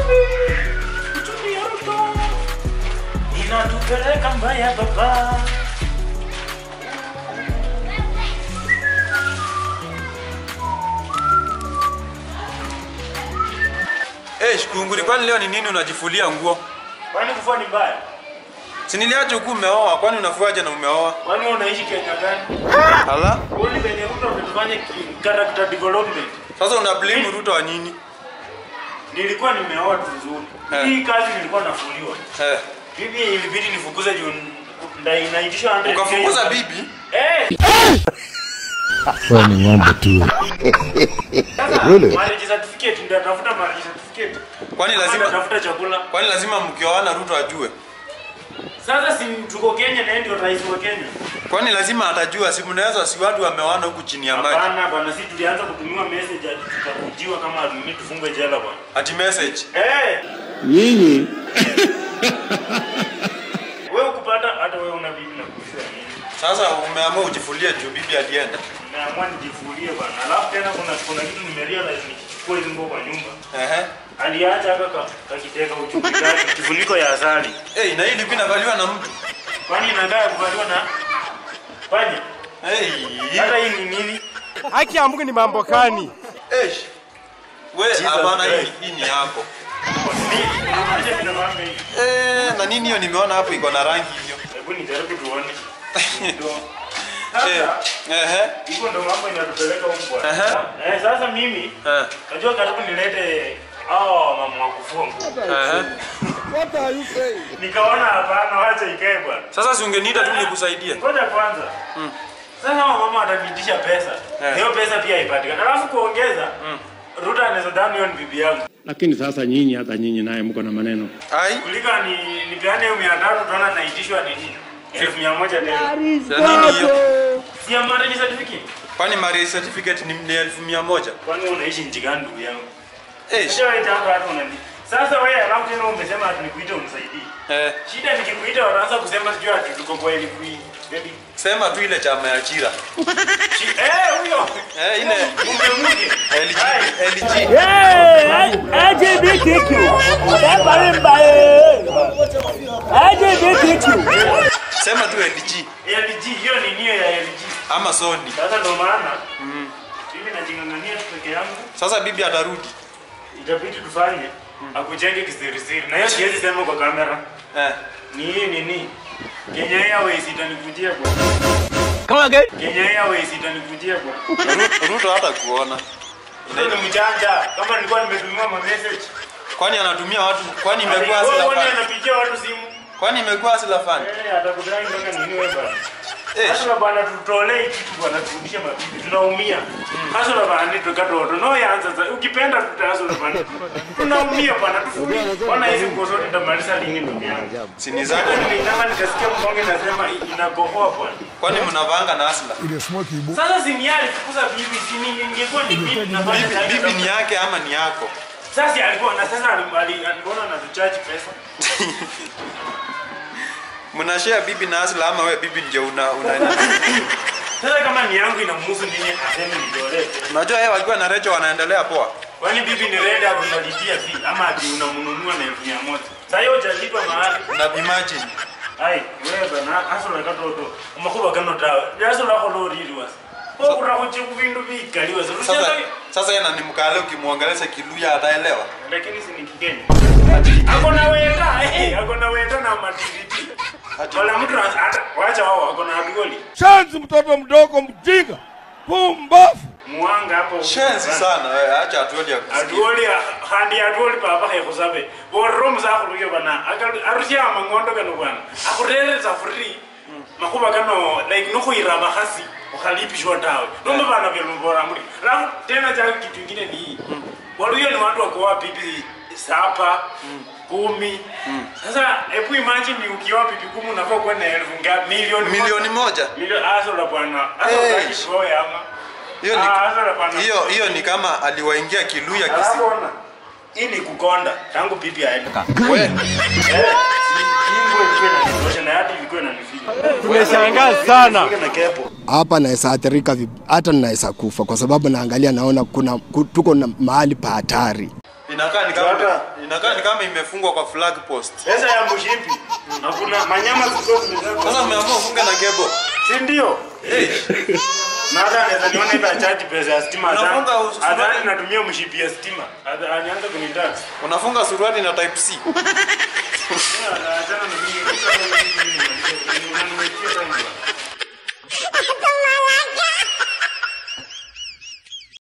uchumi ya Ruto inatupeleka mbaya baba. Eh, Shikunguri, kwani leo ni nini unajifulia nguo? Kwani kufua ni mbaya? Si niliacha huku umeoa, kwani unafuaje na umeoa? Kwani wewe unaishi Kenya gani? Hala? Kwani venye Ruto ametufanya ki- character development. Sasa una blame Ruto wa nini? Nilikuwa nimeoa tu vizuri. Eh. Hii kazi nilikuwa nafuliwa. Eh, Bibi ilibidi nifukuze juu nda inaitishwa 100 ukafukuza bibi? Eh, Wewe ni ng'ombe tu. sasa Really? marriage certificate ndio tafuta marriage certificate. Kwani lazima tafuta chakula. kwani lazima mkioana Ruto ajue? Sasa si tuko Kenya na yeye ndio rais wa Kenya. Kwani lazima atajua, si mnaweza si watu wameoana huku chini ya maji. Hapana bana, si tulianza kutumiwa message ati tutakujiwa kama nini tufungwe jela bwana. Ati message. Eh, Nyinyi wewe ukupata hata wewe una bibi na kushia nini? Sasa umeamua ujifulie juu bibi alienda. Nimeamua nijifulie bana. Alafu tena kuna kuna kitu nimerealize nikichukua hizo nguo kwa nyumba. Ehe. Aliacha haka ka- kakiteka uchupi gani kifuniko ya asali. Eh, na hii ilikuwa inavaliwa na mtu. Kwani inakaa kuvaliwa na panya? Eh. Hata hii ni nini? Haki ya Mungu ni mambo gani? Eh. We, Jesus hapana hii Christ. hii ni yako. Ni acha vinavanga hivi. Eh, na nini hiyo nimeona hapo iko na rangi hiyo. Hebu nijaribu tuone. Ndio. Eh. Sasa Ehe. hivyo ndo mambo inatupeleka huko Aha. bwana. Eh, sasa mimi Eh. najua karibu nilete hao mama wa kufua nguo. Ehe. Nikaona hapana, wacha ikae bwana. Sasa si ungeniita tu nikusaidie. Ngoja kwanza. Sasa hao mama wataniitisha pesa. Eh. Hiyo pesa pia haipatikani. Alafu kuongeza Ruta anaweza dhani hiyo ni bibi yangu. Lakini sasa nyinyi, hata nyinyi naye mko na maneno. Ai, Kuliko ni nipeane hiyo mia tatu tunaona naitishwa nini? Elfu mia moja tena. ya nini hiyo? Si ya marriage certificate. Kwani marriage certificate ni ni elfu mia moja? Kwani wewe unaishi nchi gani ndugu yangu? Eh. Sio wewe hapa hata unani. Sasa wewe alafu tena umesema ati nikuite unisaidie. Eh. Shida nikikuita wanaanza kusema sijui ati tuko kwa elfu hii. Baby. Sema tu ile chama ya Chira. Shi- Eh, huyo. Eh, ile Umemuje. LG Hai. LG. LGBTQ. Bari mbaye. LGBTQ. Sema tu LG LG, hiyo ni niyo ya LG. ama Sony. Sasa ndo maana mimi najing'ang'ania tu peke yangu, Sasa bibi atarudi. itabidi tufanye akujenge kisirisiri, na hiyo siwezi sema kwa kamera. Eh. Ni hii nini? Kenya Airways itanikujia kwa Come again. Kenya Airways itanikujia kwa Ru- Ruto hata kuona. Ndio ni mjanja. Kama nilikuwa nimetumiwa ma message. Kwani anatumia watu kwani imekuwa Wewe asila wewe fan? anapigia watu simu. Kwani imekuwa asila fan? Eh, atakudai mpaka nini wewe bwana? Eh. Hasa bwana tutolee kitu bwana turudishe mabibi tunaumia. Hasa bwana ni tukatoto. No yaanza sasa. Ukipenda tutaanza bwana. Tunaumia bwana tufurie. Bwana hizi nguo zote nitamaliza lini ndugu yangu? Sini zako. Nilitaka nikasikia mbonge nasema inakohoa bwana. Kwani mnavanga na asila? Sasa si ni alifukuza bibi si ni ingekuwa ni bibi nafanya Bibi, kazi. bibi ni yake ama ni yako? Sasa alikuwa na sasa alikuwa anatuchaji pesa. Mnashare bibi na asila ama we bibi ndio una una Sasa kama ni yangu inamhusu nini aseme nitolee? Unajua yeye wakiwa na Recho wanaendelea poa. Kwani bibi ni red hapo unalipia fee ama ati unamnunua na elfu mia moja? Sasa hiyo hujalipa mahali. Na imagine. Ai, wewe bana aso na katoto. Umakuba kano tawe. Yaso la holo rili was. Kwa kura kuchi kubindu bikali was. Sasa sasa yeye ni mkale ukimwangalia Kiluya ataelewa. lakini si ni kigeni. Ako na weta, eh, ako na weta na matikiti. Wala mtu ana- hata wacha wao ako na abioli. Shanzi mtoto mdogo mjinga. Pumbafu. Muanga hapo. Shenzi sana wewe, acha atuoli ya kusikia. Aduoli handi aduoli baba he kusabe. Borom za kuruge bana. Akal arusia mangondo kanu bwana. Akurere za free. Makuba kano like nuko iraba hasi. Ukalipishwa tawe. Nombe bana vya mbora muri. Alafu tena cha kitu kingine ni hii. Waluyo ni watu wako wapi pipi sapa kumi. Sasa hebu imagine ukiwa pipi kumi unafaa kuwa na elfu ngapi? Milioni Milioni moja. Milioni aso la bwana. Aso Eh. la kishow ama. Hiyo Ah, aso la bwana. ni hiyo hiyo ni kama aliwaingia Kiluya kisi. Alafu ona. Hii ni kukonda tangu pipi aende. We, Eh, hii nguo ilikuwa inanitosha na hata ilikuwa inanifinya. Tumeshangaa sana. Fika na kepo. hapa naweza athirika vib- hata naweza kufa kwa sababu naangalia naona kuna ku- tuko na mahali pa hatari Inakaa ni kama Hata- inakaa ni kama imefungwa kwa flag post. Pesa ya mshipi. Hakuna manyama ziko zimezaa. Sasa umeamua ufunge na cable. Si ndio? Na hata anaweza niona hivi achaji pesa ya stima Unafunga zangu. usu- Adhani natumia mshipi ya stima. Adha- Anianza kunitax. Unafunga suruali na type C. Achana na mimi. Unaniwekea time.